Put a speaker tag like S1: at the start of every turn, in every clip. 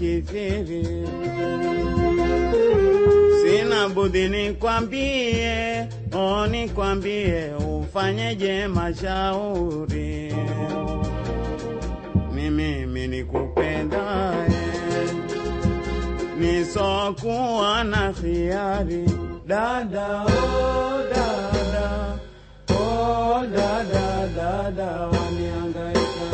S1: kukithiri. Sina budi nikwambie, o nikwambie, ufanyeje mashauri. Ni mimi nikupendaye, nisokuwa na khiari. Dada, oh dada, oh dada, dada waniangaika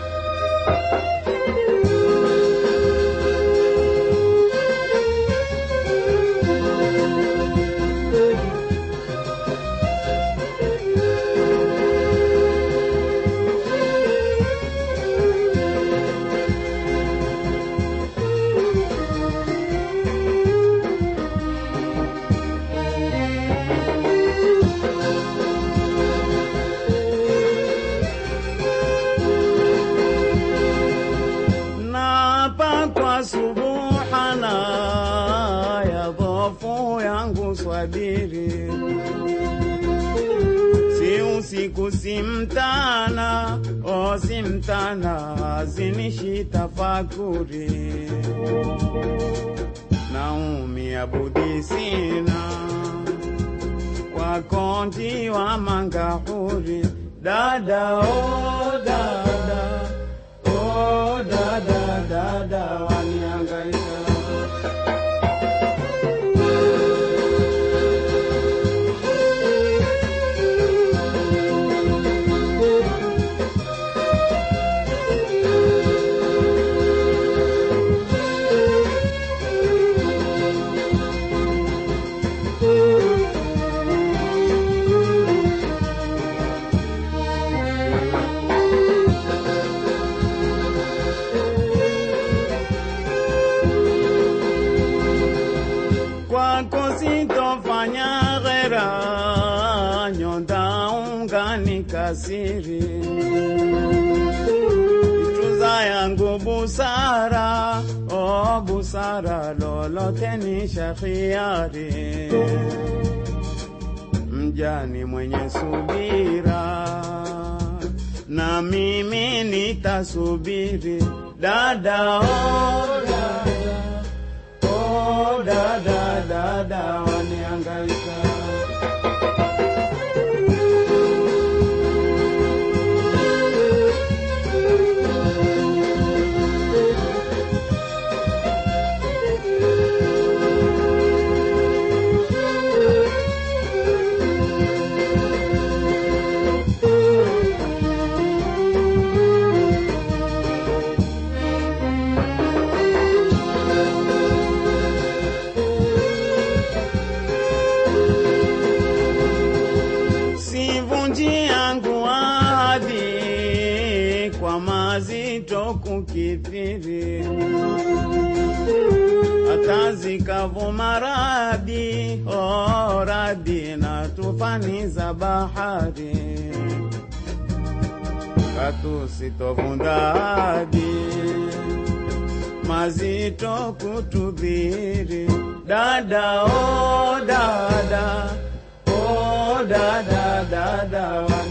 S1: Naapa kwa subuhana ya dhofu yangu swabiri, si usiku si mtana, o si mtana, zinishi tafakuri, naumia budi sina kwa konti wa mangahuri, dada oh dada Oh, dada dada waniangaika kwako sitofanya ghera, nyonda ungani kasiri, tuza yangu busara, o busara, lolote ni shakhiari, mjani mwenye subira, na mimi nitasubiri, dada oh, dada Oh, dada dada waniangaika sivunji yangu ahadi kwa mazito kukithiri, hata zikavuma radi oh, radi na tufani za bahari, katu sitovunda hadi mazito kutudhiri, dada oh, dada Oh, dada, dada,